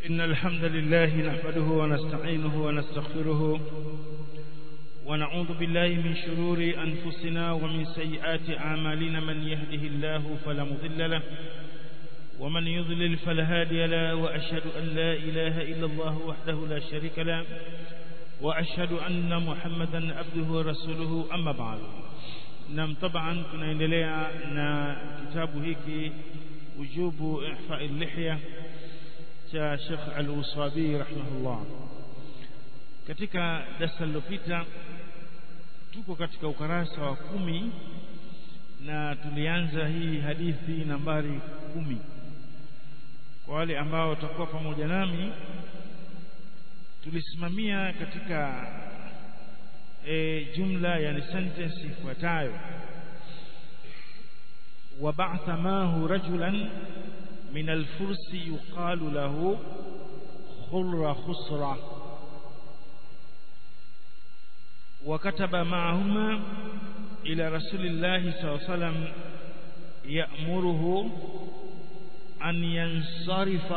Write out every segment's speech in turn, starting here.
إن الحمد لله نحمده ونستعينه ونستغفره ونعوذ بالله من شرور أنفسنا ومن سيئات أعمالنا من يهده الله فلا مضل له ومن يضلل فلا هادي له وأشهد أن لا إله إلا الله وحده لا شريك له وأشهد أن محمدا عبده ورسوله أما بعد نعم طبعا tunaendelea na kitabu hiki ujubu ihfa al-lihya cha Sheikh Al-Usabi rahimahullah katika darasa lililopita tuko katika ukarasa wa kumi na tulianza hii hadithi nambari kumi kwa wale ambao watakuwa pamoja nami tulisimamia katika e, jumla yani sentence ifuatayo وبعث معه رجلا من الفرس يقال له خر خسرة وكتب معهما إلى رسول الله صلى الله عليه وسلم يأمره أن ينصرف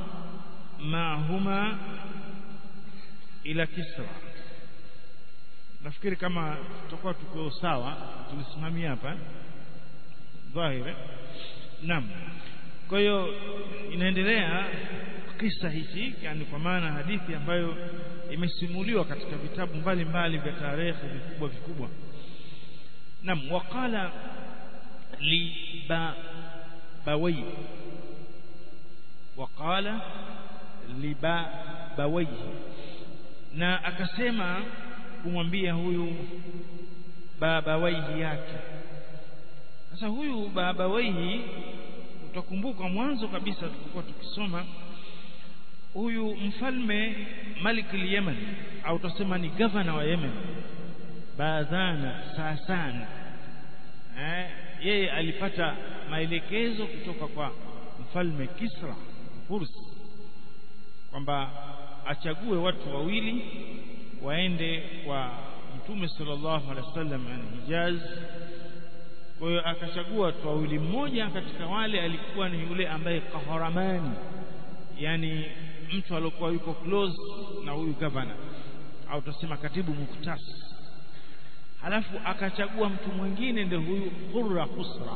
معهما ila Kisra nafikiri kama tutakuwa tuko sawa tulisimamia hapa dhahiri naam kwa hiyo inaendelea kisa hichi yani kwa maana hadithi ambayo imesimuliwa katika vitabu mbalimbali vya tarehe vikubwa vikubwa naam waqala li ba bawai waqala li ba bawai na akasema kumwambia huyu baba waihi yake sasa huyu baba waihi utakumbuka mwanzo kabisa tulipokuwa tukisoma huyu mfalme Malik al-Yemen au tutasema ni governor wa Yemen Baadhana Sasan eh yeye alipata maelekezo kutoka kwa mfalme Kisra Furs kwamba achague watu wawili waende kwa mtume sallallahu alaihi wasallam yani Hijaz kwa hiyo akachagua watu wawili mmoja katika wale alikuwa ni yule ambaye kaharamani yani mtu aliyokuwa yuko close na huyu governor au tusema katibu muktas halafu akachagua mtu mwingine ndio huyu Qurra Khusra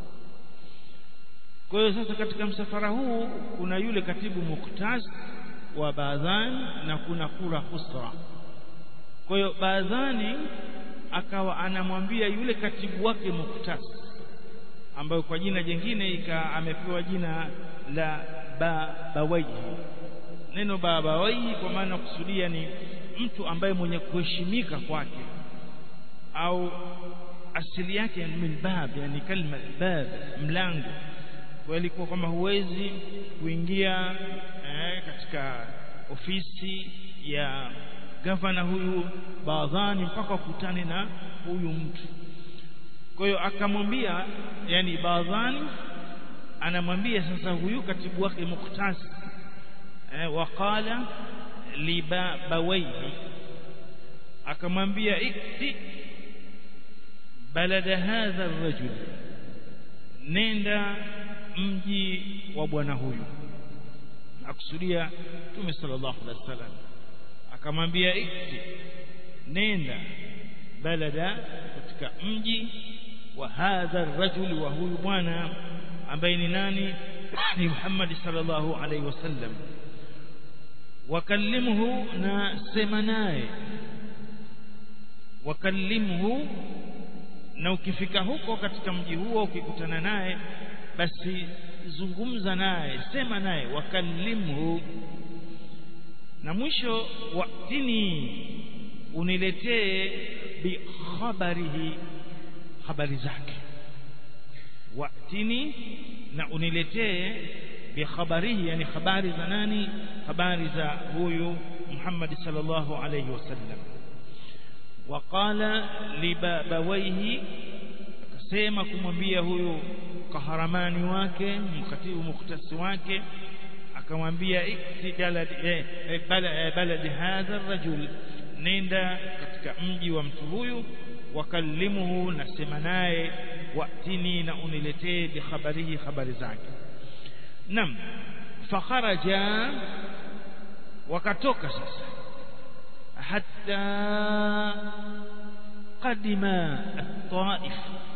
kwa hiyo sasa katika msafara huu kuna yule katibu muktas wa Baadhan na kuna Qurra Khusra kwa hiyo Baadhani akawa anamwambia yule katibu wake Muktas ambayo kwa jina jingine ika amepewa jina la ba bawaihi neno ba bawaihi kwa maana kusudia ni mtu ambaye mwenye kuheshimika kwake au asili yake min bab yani kalma bab mlango kwa ilikuwa kwamba huwezi kuingia eh, katika ofisi ya gavana huyu Baadhani mpaka kukutane na huyu mtu kwa hiyo akamwambia yani Baadhani anamwambia sasa huyu katibu wake Muktas eh, waqala libawaihi akamwambia ikti balada hadha rajul nenda mji wa bwana huyu akusudia Mtume sallallahu alaihi wasallam akamwambia ikti nenda balada katika mji wa hadha rajul wa huyu bwana ambaye ni nani ni Muhammad sallallahu alaihi wasallam wakallimhu na sema naye wakallimhu na ukifika huko katika mji huo ukikutana naye basi zungumza naye sema naye wakallimhu na mwisho watini uniletee bi khabarihi habari zake watini na uniletee bi khabarihi yani habari za nani habari za huyu Muhammad sallallahu alayhi wasallam waqala libabawaihi akasema kumwambia huyu kaharamani wake mkatibu muktasi wake akamwambia ikti balad eh, balad, balad hadha rajul nenda katika mji wa mtu huyu wakallimuhu nasema naye watini na uniletee bihabarihi habari zake nam fakharaja wakatoka sasa hatta qadima at-taif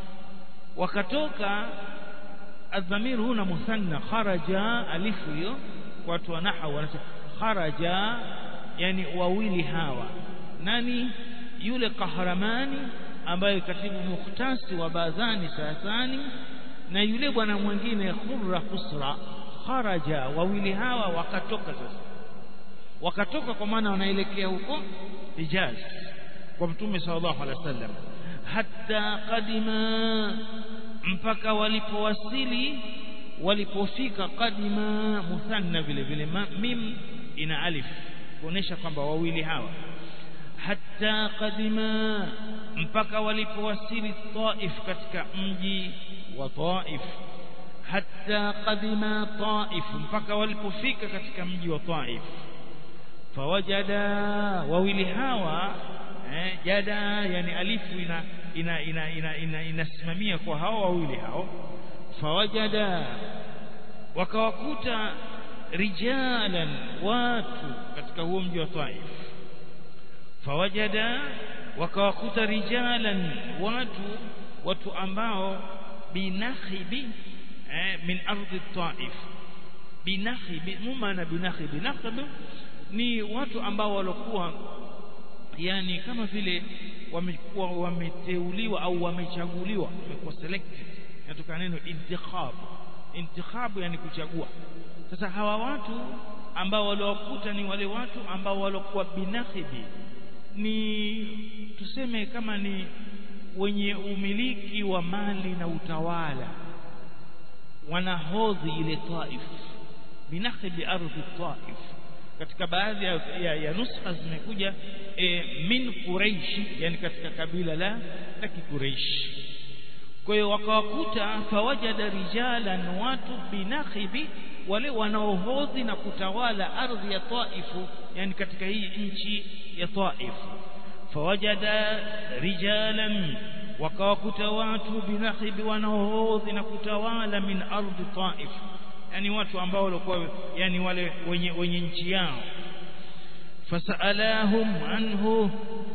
wakatoka adhamir huna muthanna kharaja alifu hiyo watu wa nahwu wanasema kharaja yani wawili hawa nani yule kahramani ambaye katibu mukhtasi wa bazani sasani na yule bwana mwingine khurra khusra kharaja wawili hawa wakatoka sasa wakatoka kwa maana wanaelekea huko Hijaz kwa mtume sallallahu alaihi wasallam hatta qadima mpaka walipowasili walipofika qadima muthanna vile vile mim ina alif kuonesha kwamba wawili hawa hatta qadima mpaka walipowasili Taif katika mji wa Taif hatta qadima Taif mpaka walipofika katika mji wa Taif fawajada wawili hawa eh, jada yani alifu ina ina ina ina, ina inasimamia kwa hao wawili hao fawajada wakawakuta rijalan watu katika huo mji wa Taif fawajada wakawakuta rijalan watu watu ambao binakhibi eh, min ardhi Taif binakhibi mumana binakhibi nakhibi ni watu ambao walokuwa yani kama vile wamekuwa wameteuliwa au wamechaguliwa wamekuwa selected inatoka neno intikhab intikhab yani kuchagua sasa hawa watu ambao waliokuta ni wale watu ambao walokuwa binakhibi ni tuseme kama ni wenye umiliki wa mali na utawala wanahodhi ile Taif binakhibi ardhi Taif katika baadhi ya, ya, ya nuskha zimekuja e, min Quraish yani katika kabila la la Quraish kwa hiyo wakawakuta fawajada rijalan watu binakhibi wale wanaohodhi na kutawala ardhi ya Taifu yani katika hii nchi ya Taif fawajada rijalan wakawakuta watu binakhibi wanaohodhi na kutawala min ardhi Taif yani watu ambao walikuwa yani wale wenye wenye nchi yao fasalahum anhu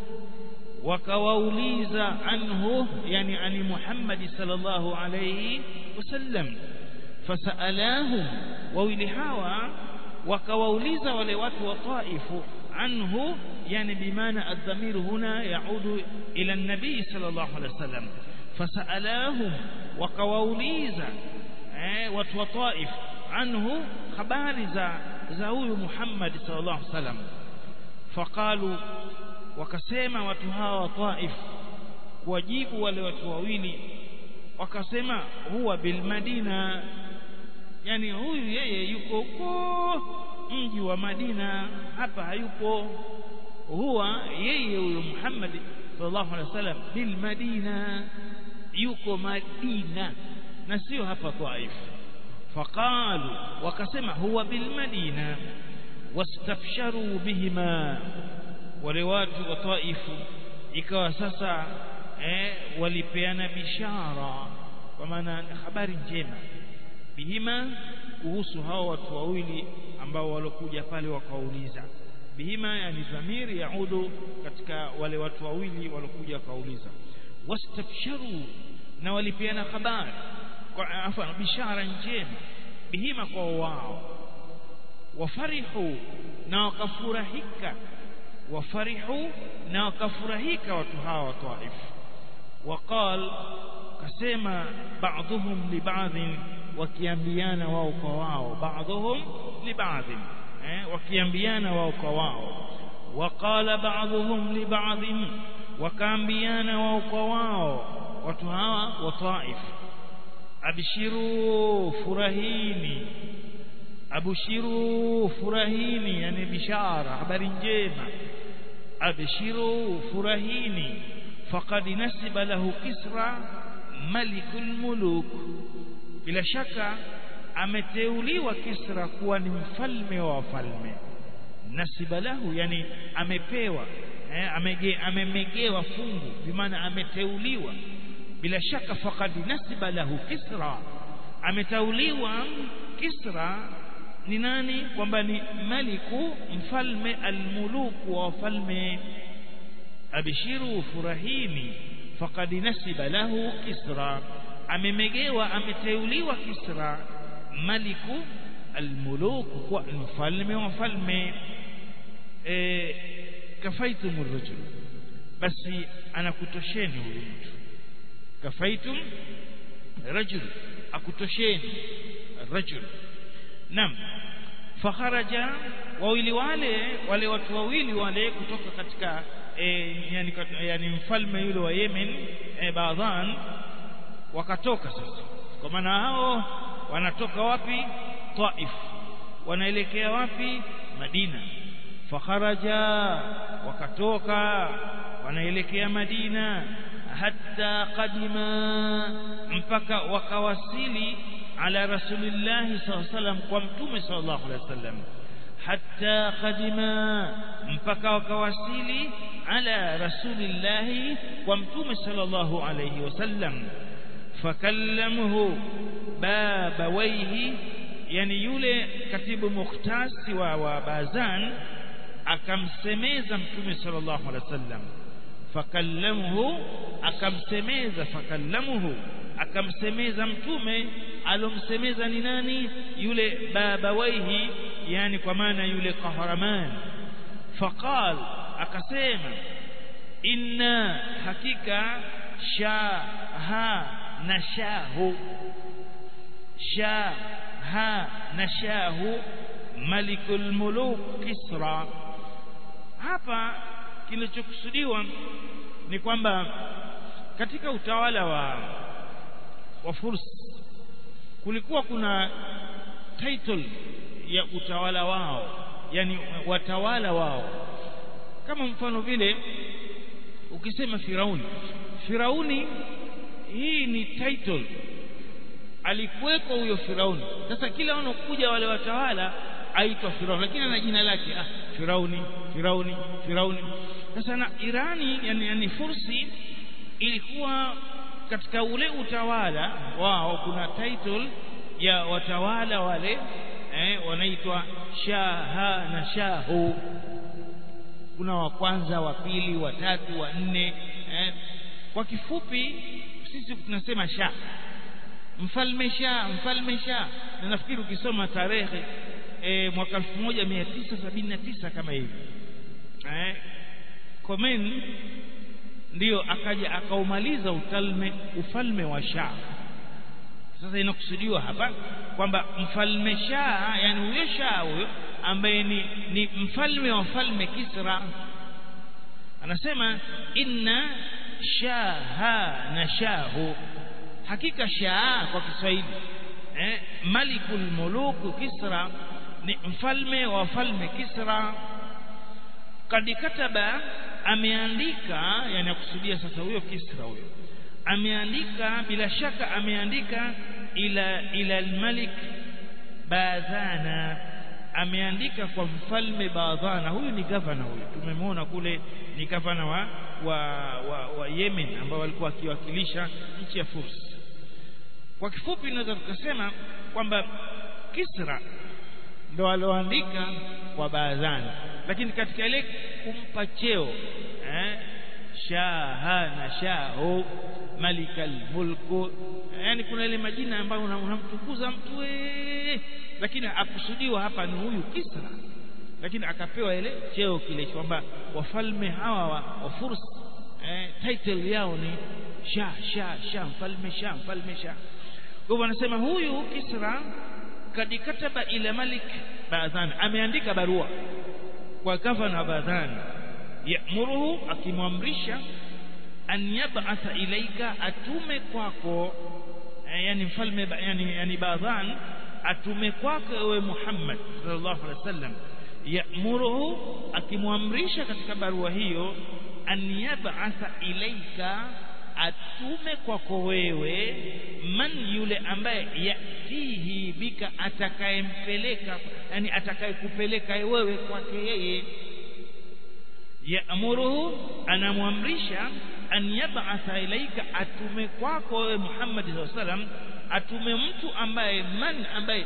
wakawauliza anhu yani ani Muhammad sallallahu alayhi wasallam fasalahum wawili hawa wakawauliza wale watu wa Taifu anhu yani bimaana adhamir huna yaudu ila nabii sallallahu alayhi wasallam fasalahum wakawauliza eh, watu wa Taif anhu habari za za huyu Muhammad sallallahu alaihi wasallam faqalu wakasema watu hawa wa Taif kuwajibu wale watu wawili wakasema huwa bil Madina yani huyu yeye yuko huko mji wa Madina hapa hayupo huwa yeye huyo Muhammad sallallahu alaihi wasallam bil Madina yuko Madina na sio hapa Taif faqalu wakasema huwa bil Madina wastabsharu bihima wale watu wa Taifu ikawa sasa eh, walipeana bishara kwa maana habari njema bihima kuhusu hao watu wawili ambao walokuja pale wakauliza bihima yani dhamiri yaudu katika wale watu wawili walokuja wakauliza wastabsharu na walipeana habari kwa afa bishara njema bihima kwa wao wafarihu na wakafurahika wafarihu na wakafurahika watu hawa wa Taif waqal kasema baadhuhum li baadhin wakiambiana wao kwa wao baadhuhum li baadhin eh wakiambiana wao kwa wao waqala baadhuhum li baadhin wakaambiana wao kwa wao watu hawa wa Taif abshiru furahini abshiru furahini yani bishara habari njema abshiru furahini faqad nasiba lahu kisra malikul muluk bila shaka ameteuliwa kisra kuwa ni mfalme wa wafalme nasiba lahu yani amepewa eh, amege, amemegewa fungu bimaana ameteuliwa bila shaka faqad nasiba lahu kisra ametauliwa kisra ni nani kwamba ni maliku mfalme almuluku wa wafalme abishiru furahini faqad nasiba lahu kisra amemegewa ameteuliwa kisra maliku almuluku kwa mfalme wa wafalme e, kafaitum rajul basi anakutosheni huyu mtu kafaitum rajul akutosheni rajul nam fakharaja wawili wale wale watu wawili wale kutoka katika e, yani, yani mfalme yule wa Yemen e, Baadhan wakatoka sasa kwa maana hao wanatoka wapi Taif wanaelekea wapi Madina fakharaja wakatoka wanaelekea Madina hatta qadima mpaka wakawasili ala rasulillahi sallallahu alaihi wasallam kwa mtume sallallahu alaihi wasallam hatta qadima mpaka wakawasili ala rasulillahi kwa mtume sallallahu alaihi wasallam fakallamuhu babawaihi yani yule katibu mukhtasi wa, wa Bazan akamsemeza mtume sallallahu alaihi wasallam fakallamuhu akamsemeza fakallamuhu akamsemeza mtume alomsemeza ni nani yule babawaihi yani kwa maana yule kahraman faqal akasema inna hakika shaha nashahu shaha nashahu malikul muluk kisra hapa kilichokusudiwa ni kwamba katika utawala wa wa Furs kulikuwa kuna title ya utawala wao yani watawala wao kama mfano vile ukisema Firauni Firauni hii ni title alikuwepo huyo Firauni sasa kila wanakuja wale watawala aitwa Firauni lakini ana jina lake ah Firauni Firauni Firauni sasa na Irani yani, yani Fursi ilikuwa katika ule utawala wao kuna title ya watawala wale eh, wanaitwa shaha na shahu kuna wa kwanza wa pili wa tatu wa nne eh. kwa kifupi sisi tunasema shah mfalme shah mfalme shah na nafikiri ukisoma tarehe e, mwaka 1979 kama hivi eh, Khomeini ndiyo akaja akaumaliza ufalme ufalme wa Shah sasa inakusudiwa hapa kwamba mfalme Shah yani huyo Shah huyo ambaye ni, ni mfalme wa falme Kisra anasema inna shaha na shahu hakika Shah kwa Kiswahili eh, malikul muluku Kisra ni mfalme wa falme Kisra kad kataba ameandika yani akusudia sasa huyo Kisra huyo ameandika bila shaka ameandika ila ila almalik Badhana ameandika kwa mfalme Badhana huyu ni gavana huyu tumemwona kule ni gavana wa wa, wa, wa Yemen ambao walikuwa wakiwakilisha nchi ya Furs kwa kifupi tunaweza tukasema kwamba Kisra ndo aloandika kwa Badhana lakini katika ile kumpa cheo eh, shaha na shahu malikal mulku yani kuna ile majina ambayo unamtukuza una mtu we, lakini akusudiwa hapa ni huyu Kisra lakini akapewa ile cheo kile kwamba wafalme hawa wa, wa Furs eh, title yao ni sha sha sha mfalme sha mfalme sha kwa hivyo anasema huyu Kisra kadikataba ila malik Badhan ameandika barua kwa gavana Badhan yamuruhu akimwamrisha an yab'atha ilaika atume kwako yani mfalme yani, yani Badhan atume kwako ewe Muhammad sallallahu alaihi wasallam yamuruhu akimwamrisha katika barua hiyo an yab'atha ilaika atume kwako wewe man yule ambaye yatihi bika atakayempeleka yani atakayekupeleka wewe kwake yeye yaamuruhu anamwamrisha an yab'atha ilaika atume kwako wewe Muhammad sallallahu alaihi wasallam atume mtu ambaye man ambaye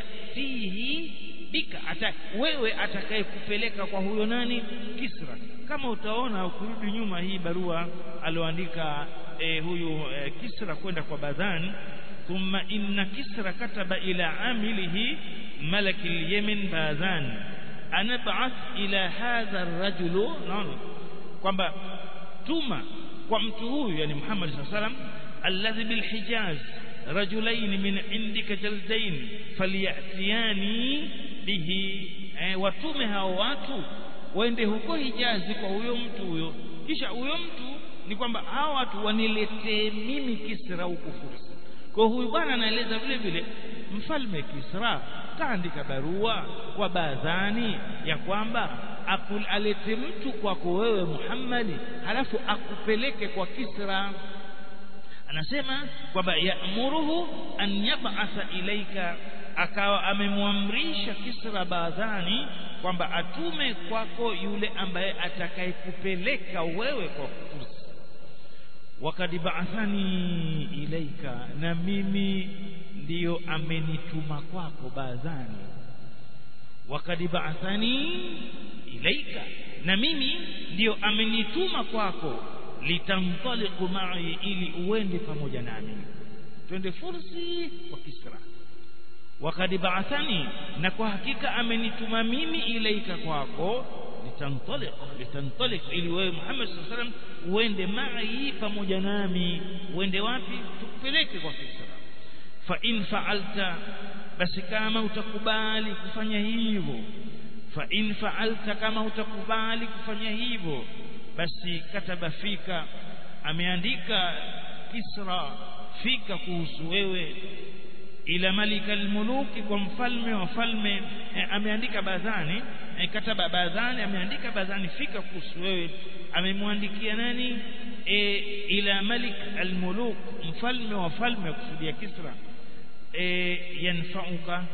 yatihi bika ata wewe atakayekupeleka kwa huyo nani Kisra kama utaona ukirudi nyuma hii barua alioandika e, huyu e, Kisra kwenda kwa Badhan thumma inna Kisra kataba ila amilihi malaki al-Yemen Badhan anab'ath ila hadha ar-rajulu naona kwamba tuma kwa mtu huyu yani Muhammad sallallahu alaihi wasallam alladhi bil Hijaz rajulain min indika jaldain falyatiyani bihi eh, watume hao watu waende huko Hijazi kwa huyo mtu huyo kisha huyo mtu ni kwamba hao watu waniletee mimi Kisra huko Fursa kwa huyu bwana anaeleza vile vile mfalme Kisra kaandika barua kwa Badhani ya kwamba alete mtu kwako wewe Muhammadi halafu akupeleke kwa Kisra anasema kwamba yaamuruhu an yab'atha ilaika akawa amemwamrisha Kisra Badhani kwamba atume kwako yule ambaye atakayekupeleka wewe kwa Fursa wakad ba'athani ilaika na mimi ndiyo amenituma kwako Badhani wakad ba'athani ilaika na mimi ndiyo amenituma kwako litantaliqu ma'i ili uende pamoja nami twende fursi kwa Kisra wakad ba'athani na kwa hakika amenituma mimi ilaika kwako litantaliq litantaliq ili wewe Muhammad sallallahu alaihi wasallam uende ma'i pamoja nami uende wapi tukupeleke kwa Kisra fa in fa'alta basi kama utakubali kufanya hivyo fa in fa'alta kama utakubali kufanya hivyo basi kataba fika ameandika Kisra fika kuhusu wewe ila malika almuluki kwa mfalme wa falme e, ameandika Badhani e, kataba Badhani ameandika Badhani fika kuhusu wewe amemwandikia nani e, ila malik almuluk mfalme wa falme kusudia Kisra e, yanfauka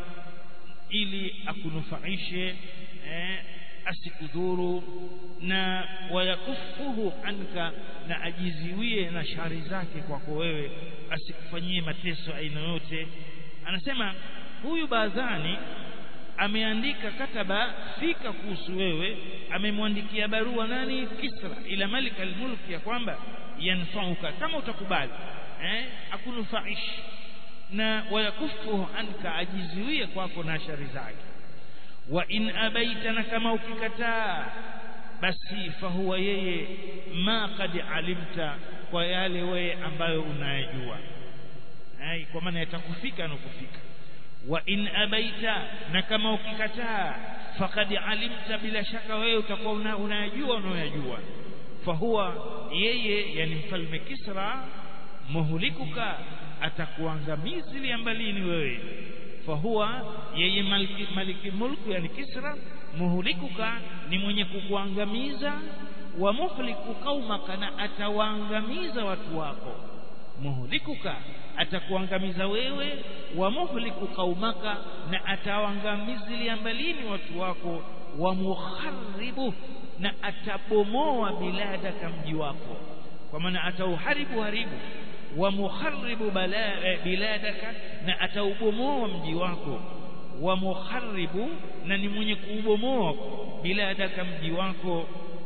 ili akunufaishe e, asikudhuru na wayakufuhu anka na ajiziwie na shari zake kwako wewe asikufanyie mateso aina yote anasema huyu Badhani ameandika kataba fika kuhusu wewe amemwandikia barua nani Kisra ila malik almulk ya kwamba yanfauka kama utakubali eh akunufaishi na wayakufuhu anka ajiziwie kwako na shari zake wa in abaita na kama ukikataa basi fahuwa yeye ma qad alimta kwa yale wewe ambayo unayajua ai kwa maana yatakufika na kufika wa in abaita na kama ukikataa faqad alimta bila shaka wewe utakuwa una, unayajua unayajua fahuwa yeye yani mfalme Kisra muhlikuka atakuangamizi ambalini wewe fahuwa yeye maliki, maliki mulku yani Kisra muhlikuka ni mwenye kukuangamiza wa muhliku qaumaka na atawaangamiza watu wako muhlikuka atakuangamiza wewe wa muhliku qaumaka na atawaangamiza mbalini watu wako wa mukharibu na atabomoa biladaka mji wako kwa maana atauharibu haribu wa mukharibu biladaka na ataubomoa mji wako wa mukharibu na ni mwenye kuubomoa biladaka mji wako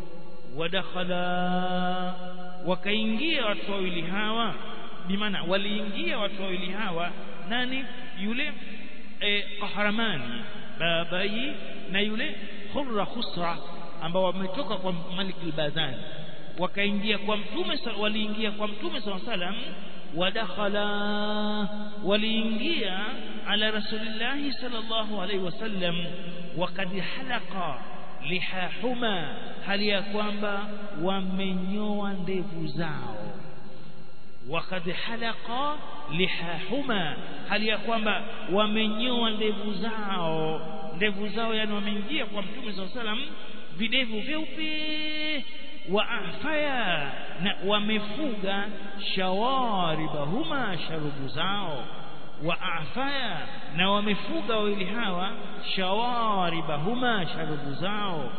wadakhala wakaingia watu wawili hawa bimaana waliingia watu wawili hawa nani yule eh, Qahramani babai na yule Khurra Khusra ambao wametoka kwa Malik al-Badani wakaingia kwa mtume waliingia kwa mtume sallam wadakhala waliingia ala rasulillahi sallallahu alaihi wasallam wakad halaqa lihahuma hali ya kwamba wamenyoa ndevu zao wakad halaqa lihahuma hali ya kwamba wamenyoa ndevu zao ndevu zao yani wameingia kwa mtume sallallahu alaihi wasallam videvu vyeupe wa afaya na wamefuga shawaribahuma sharubu zao wa afaya na wamefuga wawili hawa shawaribahuma sharubu zao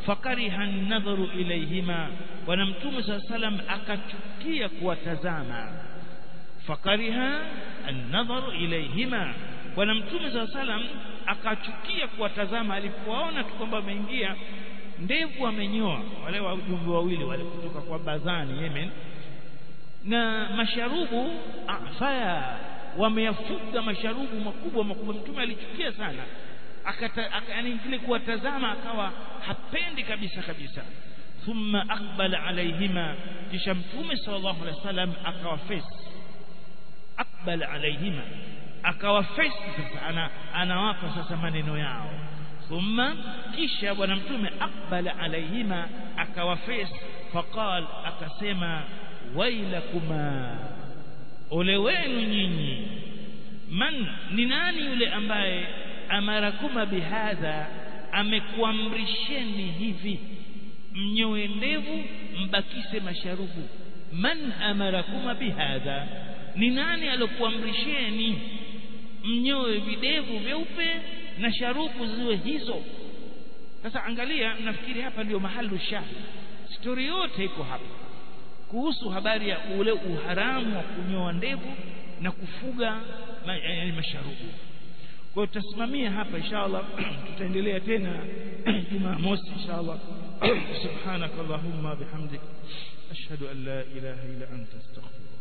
fakariha an-nadharu ilayhima bwana mtume saa salam akachukia kuwatazama fakariha an-nadharu ilayhima bwana mtume saa salam akachukia kuwatazama alipowaona tu kwamba wameingia ndevu amenyoa wale wajumbe wawili wale kutoka kwa Bazani Yemen na masharubu afaya wameyafuga masharubu makubwa makubwa mtume alichukia sana akata aka, yani kile kuwatazama akawa hapendi kabisa kabisa thumma aqbala alaihima kisha mtume sallallahu alaihi wasallam akawa face aqbala alaihima akawa face sasa ana, anawapa sasa maneno yao thumma kisha bwana mtume aqbala alaihima akawa face faqal akasema wailakuma ole wenu nyinyi man ni nani yule ambaye amarakuma bihadha amekuamrisheni hivi mnyoe ndevu mbakise masharubu man amarakuma bihadha ni nani alokuamrisheni mnyoe videvu vyeupe na sharubu ziwe hizo sasa angalia nafikiri hapa ndio mahali shahi stori yote iko hapa kuhusu habari ya ule uharamu wa kunyoa ndevu na kufuga ma, yani masharubu kwa hiyo tutasimamia hapa inshallah tutaendelea tena Jumamosi inshallah subhanakallahumma bihamdik ashhadu an la ilaha illa anta astaghfiruka